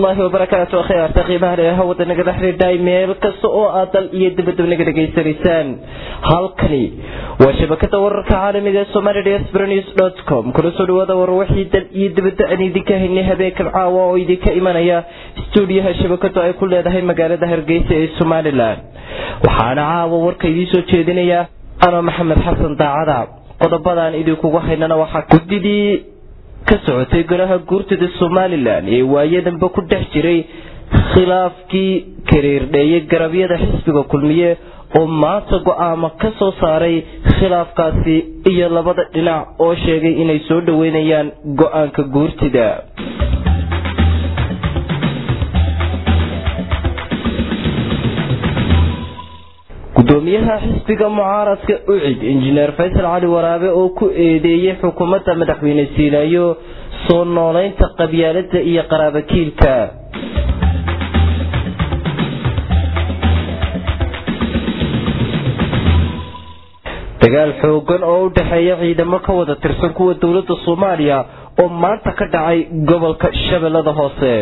waraxmatullaahi wabarakaatu akhyaarta qiimaha leh hawada naga dhexridhay meel kasta oo aad dal iyo dibadaba naga dhegaysanaysaan halkani waa shabakada wararka caalamiga ee somali diaspora news dot com kuna soo dhawaada war wixii dal iyo dibadda aan idinka haynay habeenkan caawa oo idinka imanaya stuudiyaha shabakadu ay ku leedahay magaalada hargeysa ee somalilan waxaana caawa warka idiin soo jeedinaya ano maxamed xasan daacada qodobadaan idinkugu haynana waxaa gudidii ka socotay golaha guurtida somalilan ee waayadanba ku dhex jiray khilaafkii kariirdheeyay garabyada xisbiga kulmiye oo maanta go-aamo ka soo saaray khilaafkaasi iyo labada dhinac oo sheegay inay soo dhoweynayaan go-aanka guurtida gudoomiyaha xisbiga mucaaradka ucid injineer faysal cali waraabe oo ku eedeeyey xukuumadda madaxweyne siilaayo soo noolaynta qabyaalada iyo qaraabakiilka dagaal xoogan oo u dhexeeya ciidamo ka wada tirsan kuwa dowladda soomaaliya oo maanta ka dhacay gobolka shabeellada hoose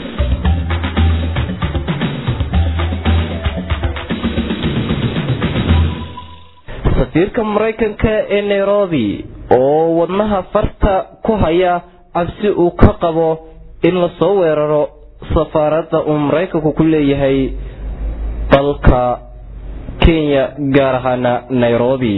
safiirka maraykanka ee nairobi oo wadnaha farta ku haya cabsi uu ka qabo in lasoo weeraro safaaradda uu maraykanku ku leeyahay dalka kenya gaar ahaana nairobi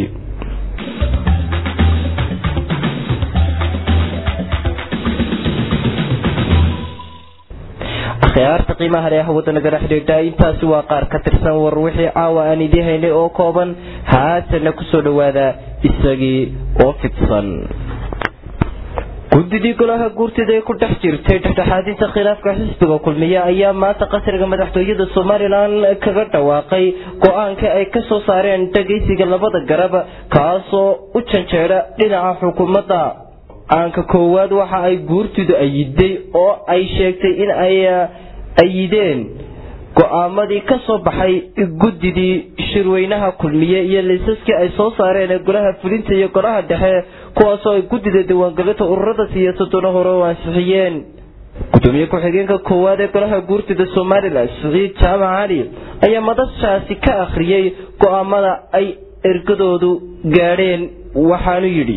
akhyaarta qiimaha leh hawada nagala xidhiidha intaasi waa qaar ka tirsan war wixii caawa aan idiin haynay oo kooban haatana kusoo dhowaada isagii oo fidsan gudidii golaha guurtida ee ku dhex jirtay dhexdhexaadinta khilaafka xisbiga kulmiye ayaa maanta qasriga madaxtooyada somalilan kaga dhawaaqay go-aanka ay ka soo saareen dhagaysiga labada garab kaasoo u janjeedha dhinaca xukuumadda aanka koowaad waxa ay guurtidu ayiday oo ay sheegtay in ay ayideen go-aamadii ka soo baxay guddidii shirweynaha kulmiye iyo liisaskii ay soo saareen ee golaha fulinta iyo golaha dhexe kuwaasoo ay guddida diiwaangelinta ururada siyaasaduna hore u ansixiyeen gudoomiye ku-xigeenka koowaad ee golaha guurtida somalilan siciid jaamac cali ayaa madashaasi ka akhriyey go-aamada ay ergadoodu gaadheen waxaanu yidhi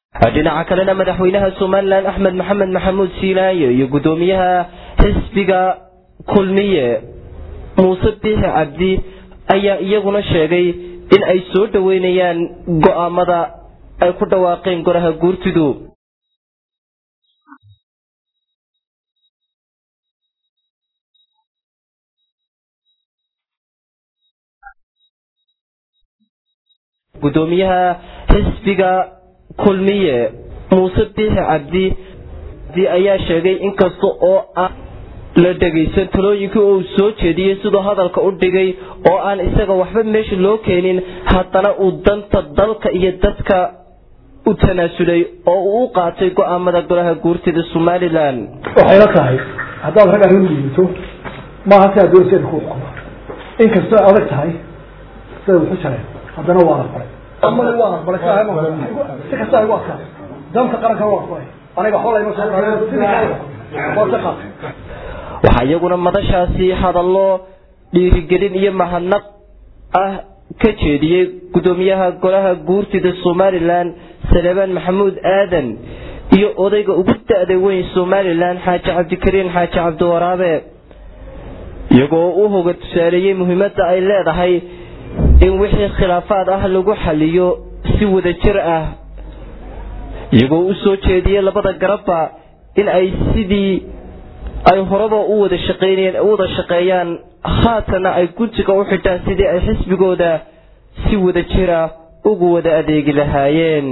dhinaca kalena madaxweynaha somalilan axmed maxamed maxamuud siilaayo iyo guddoomiyaha xisbiga kulmiye muuse biixi cabdi ayaa iyaguna sheegay in ay soo dhoweynayaan go'aamada ay ku dhawaaqeen golaha guurtidu guddoomiyaha xisbiga kulmiye muuse biixi cabdi ayaa sheegay inkasta oo aan la dhegaysan talooyinkii uu soo jeediyey siduu hadalka u dhigay oo aan isaga waxba meesha loo keenin haddana uu danta dalka iyo dadka u tanaasulay oo uu u qaatay go'aamada golaha guurtida somalilan waxayla tahay haddaad rag arrin yimato maaha si aad doonaysa ku xukumo inkastoo adag tahay sida wuxu jareen haddana waa aqbalay amada waa aqbalay si kasta igu adkaa danta qaranka waa aqbalay aniga waxba layma soo waxaa iyaguna madashaasi hadallo dhiirigelin iyo mahadnaq ah ka jeediyey guddoomiyaha golaha guurtida somalilan saleebaan maxamuud aadan iyo odayga ugu da-da weyn somalilan xaaji cabdikariin xaaji cabdiwaraabe iyagoo u hoga tusaaleeyey muhiimadda ay leedahay in wixii khilaafaad ah lagu xaliyo si wadajir ah iyagoo u soo jeediyey labada garabba in ay sidii ay horeba u wada shaqeynayeen u wada shaqeeyaan haatana ay guntiga u xidhaan sidii ay xisbigooda si wada jira ugu wada adeegi lahaayeen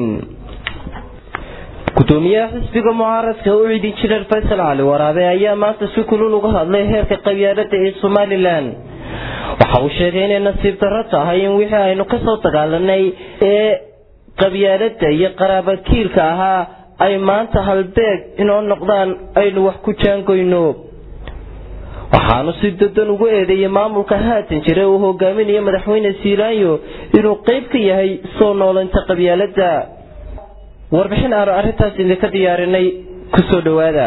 gudoomiyaha xisbiga mucaaradka u cidi jineer faysal cali waraabe ayaa maanta si kulul uga hadlay heerka qabyaalada ee somalilan waxa uu sheegay inay nasiib darro tahay in wixii aynu kasoo dagaalanay ee qabyaalada iyo qaraabakiilka ahaa ay maanta halbeeg inoo noqdaan aynu wax ku jaangoyno waxaanu si dadan ugu eedeeyey maamulka haatan jira uu hogaaminayo madaxweyne siilaanyo inuu qayb ka yahay soo noolinta qabyaalada warbixin aanu arrintaas idinka diyaarinay kusoo dhowaada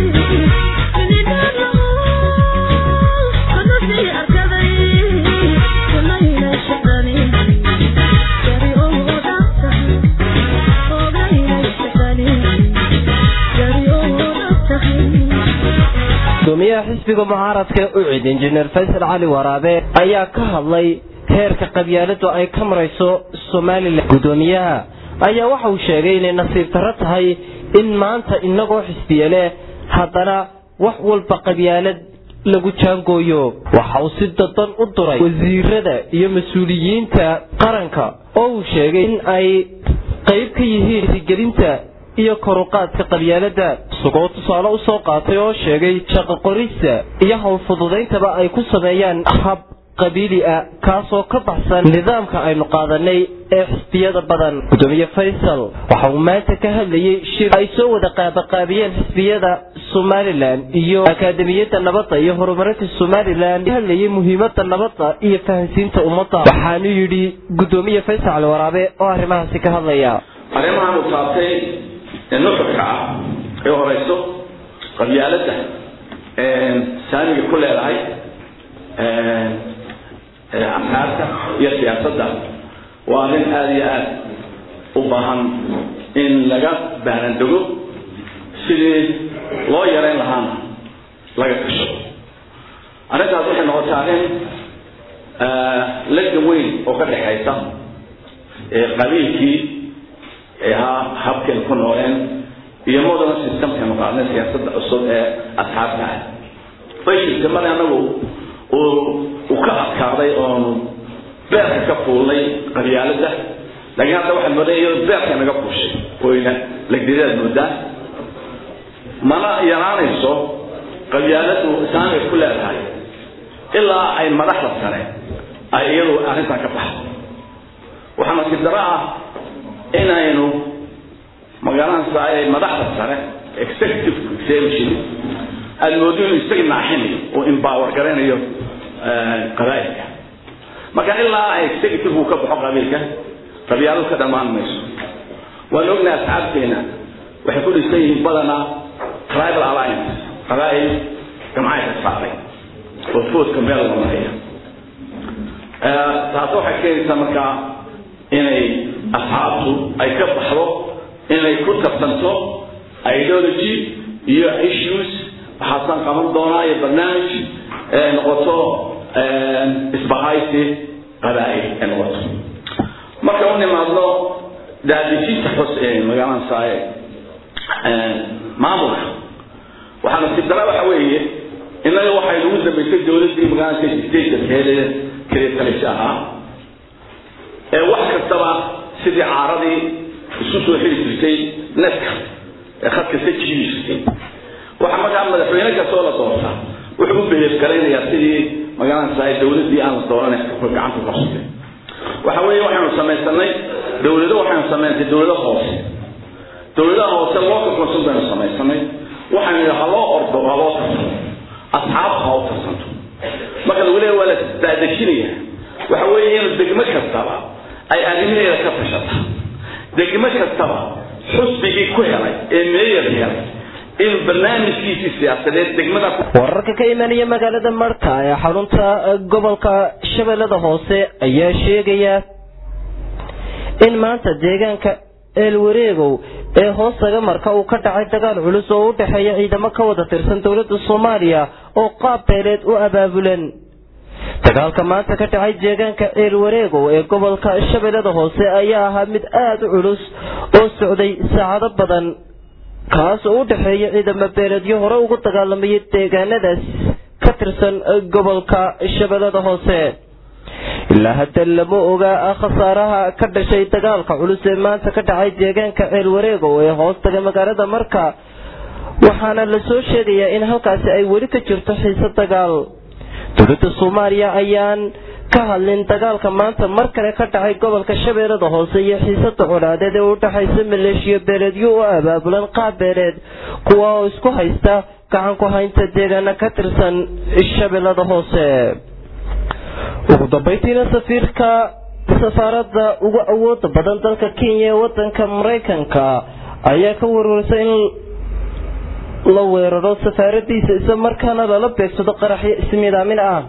gudoomiyaha xisbiga mucaaradka u cid injineer faysal cali waraabe ayaa ka hadlay heerka qabyaaladu ay ka marayso somalilan gudoomiyaha ayaa waxa uu sheegay inay nasiib darro tahay in maanta inagoo xisbiye leh haddana wax walba qabyaalad lagu jaangooyo waxa uu si dadan u duray wasiirada iyo mas-uuliyiinta qaranka oo uu sheegay in ay qayb ka yihiin hirgelinta iyo koruqaadka qabyaalada isagoo tusaale u soo qaatay oo sheegay shaqo qorista iyo howlfududayntaba ay ku sameeyaan hab qabiili ah kaasoo ka baxsan nidaamka aynu qaadanay ee xisbiyada badan gudoomiye faysal waxa uu maanta ka hadlayey shir ay soo wada qaabaqaabiyeen xisbiyada somalilan iyo akaademiyadda nabadda iyo horumarinta somalilan hadlayay muhiimada nabadda iyo fahansiinta ummadda waxaanu yidhi gudoomiye faysal cali waraabe oo arrimahaasi ka hadlaya arrimahan uu taabtay ee nuxurka ah ee horeyso qabyaaladda saamiga ku leedahay afkaarta iyo siyaasadda waa arrin aada iyo aada u baahan in laga baarandego sidii loo yareyn lahaana laga gasho arrintaas waxay noqotay arrin laga weyn oo ka dhexaysa qabiilkii ahaa habkaynu ku nooleen iyo modern systemkaynu qaadnay siyaasadda cusub ee asxaabta ah fashilka mar anagu uu ka adkaaday oonu beerka ka fuulnay qabyaalada laakiin hadda waxaad moodaa iyadoo beerka naga fuushay wayna legdidaad moodaa mana yaraanayso qabyaaladu saamay ku leedahay ilaa ay madaxda sare ay iyadu arrintan ka baxdo waxaa nasiib daro ah inaynu magaalada ay madaxda sare executive executive aada moodo inuu isaga naaxinayo oo empower garaynayo qabaa'ilka marka ilaa executive uu ka baxo qabiilka qabyaaladu ka dhammaan mayso waan ognahay asxaabteena waxay ku dhisan yihiin badanaa tribal alliance qabaa'il gamcay ka saaray oo foodka meel loo maraya taas waxay keenaysaa markaa inay asxaabtu ay ka baxdo inay ku tartanto ideology iyo issues waxaasaan qaban doonaa iyo barnaamij ee noqoto isbahaysi qabaa'il ee noqoto marka u nimaadno daadejinta xus ee magaalada saaye maamulka waxaa nasiib dara waxa weeye innaga waxay nagu dambaysay dowladdii magaalada stateka heede kaleetalis ahaa ee wax kastaba sidii caaradii isu soo xiri jirtay netka ee khad kasta jiibi jirtay waxa markaa madaxweyne kastoo la doorta wuxuu u beheefgaraynayaa sidii magaalada saaye dowladdii aan la dooranay gacanta qabsatay waxa weeye waxaynu samaysanay dowlado waxaynu samaysay dowlado hoose dowladaha hoose local council baynu samaysanay waxaynu yidhi haloo ordo haloo tarsano asxaab ha u tarsanto marka lagu leeya waa la daadejinaya waxa weeye in degmo kastaba ay arrimaheeda ka tashata degmo kastaba xusbigii ku helay ee meeyar helay inuu barnaamijkiisii siyaasadeed degmada wararka ka imanaya magaalada marka ee xarunta gobolka shabeellada hoose ayaa sheegaya in maanta deegaanka eelwareegow ee hoostaga marka uu ka dhacay dagaal culus oo u dhexeeya ciidamo ka wada tirsan dowladda soomaaliya oo qaab beeleed u abaabulan dagaalka maanta ka dhacay deegaanka eelwareegow ee gobolka shabeellada hoose ayaa ahaa mid aada u culus oo socday saacado badan kaas oo u dhexeeya ciidamo beeleedyo hore ugu dagaalamayay deegaanadaas ka tirsan gobolka shabeellada hoose ilaa hadda lama ogaa khasaaraha ka dhashay dagaalka culus ee maanta ka dhacay deegaanka ceelwareegow ee hoostaga magaalada marka waxaana la soo sheegayaa in halkaasi ay weli ka jirto xiise dagaal dowladda soomaaliya ayaan ka hadlin dagaalka maanta mar kale ka dhacay gobolka shabeellada hoose iyo xiisada colaadeed ee u dhexaysa maleeshiyo beeleedyo u abaabulan qaab beeleed kuwa oo isku haysta gacan ku haynta deegaana ka tirsan shabeellada hoose ugu dambaytiina safiirka safaaradda ugu awooda badan dalka kenya ee wadanka maraykanka ayaa ka warwarsay in la weeraro safaaradiisa isla markaana lala beegsado qaraxyo ismiidaamin ah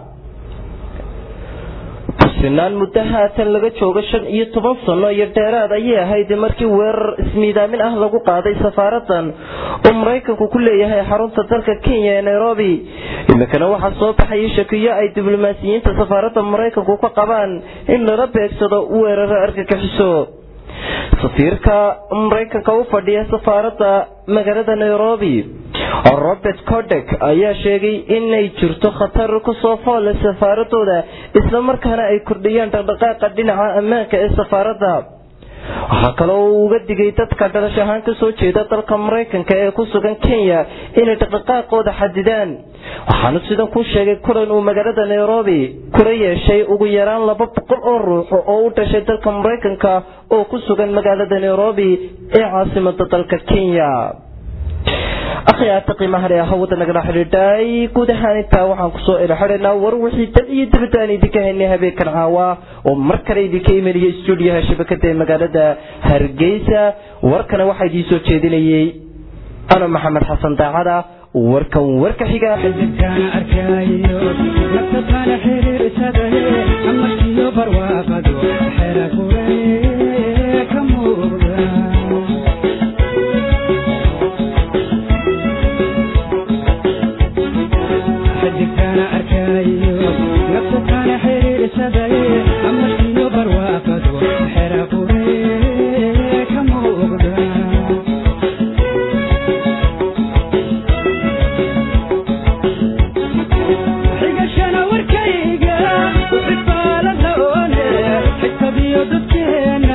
kusinaan muddo haatan laga joogo shan iyo toban sano iyo dheeraad ayay ahayd markii weerar ismiidaamin ah lagu qaaday safaaradan oo maraykanku ku leeyahay xarunta dalka kenya ee nairobi iminkana waxaa soo baxaya shakiyo ay diblomaasiyiinta safaaradda maraykanku ka qabaan in lala beegsado weeraro argagixiso safiirka maraykanka u fadhiya safaaradda magaalada nairobi robert codek ayaa sheegay inay jirto khatar kusoo foole safaaradooda isla markaana ay kordhiyaan dhaqdhaqaaqa dhinaca ammaanka ee safaaradda waxaa kaloo uu uga digay dadka dhalash ahaan kasoo jeeda dalka maraykanka ee ku sugan kenya inay dhaqdhaqaaqooda xadidaan waxaanu sidan ku sheegay kulan uu magaalada nairobi kula yeeshay ugu yaraan laba boqol oo ruux oo u dhashay dalka maraykanka oo ku sugan magaalada nairobi ee caasimada dalka kenya akhyaarta qiimaha leh hawada nagala xidhiidhay guud ahaan intaa waxaan kusoo ilxidhaynaa war wixii dal iyo dibadda aan idinka haynay habeenkan caawa oo mar kale idinka imanaya stuudiyaha shabakada ee magaalada hargeysa warkana waxaa idiin soo jeedinayay ano maxamed xasan daacada warkan warka xiga xigashana warkayga xifaalada oone xigtadiyo dadkeena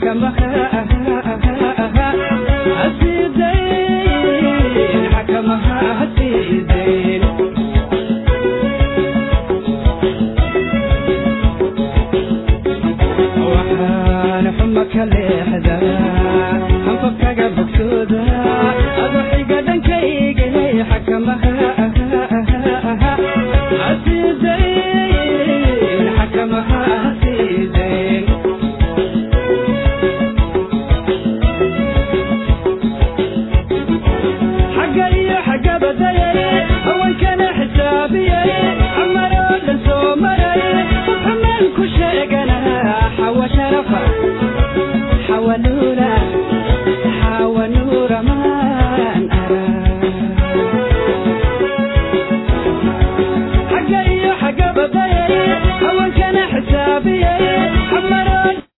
حوالو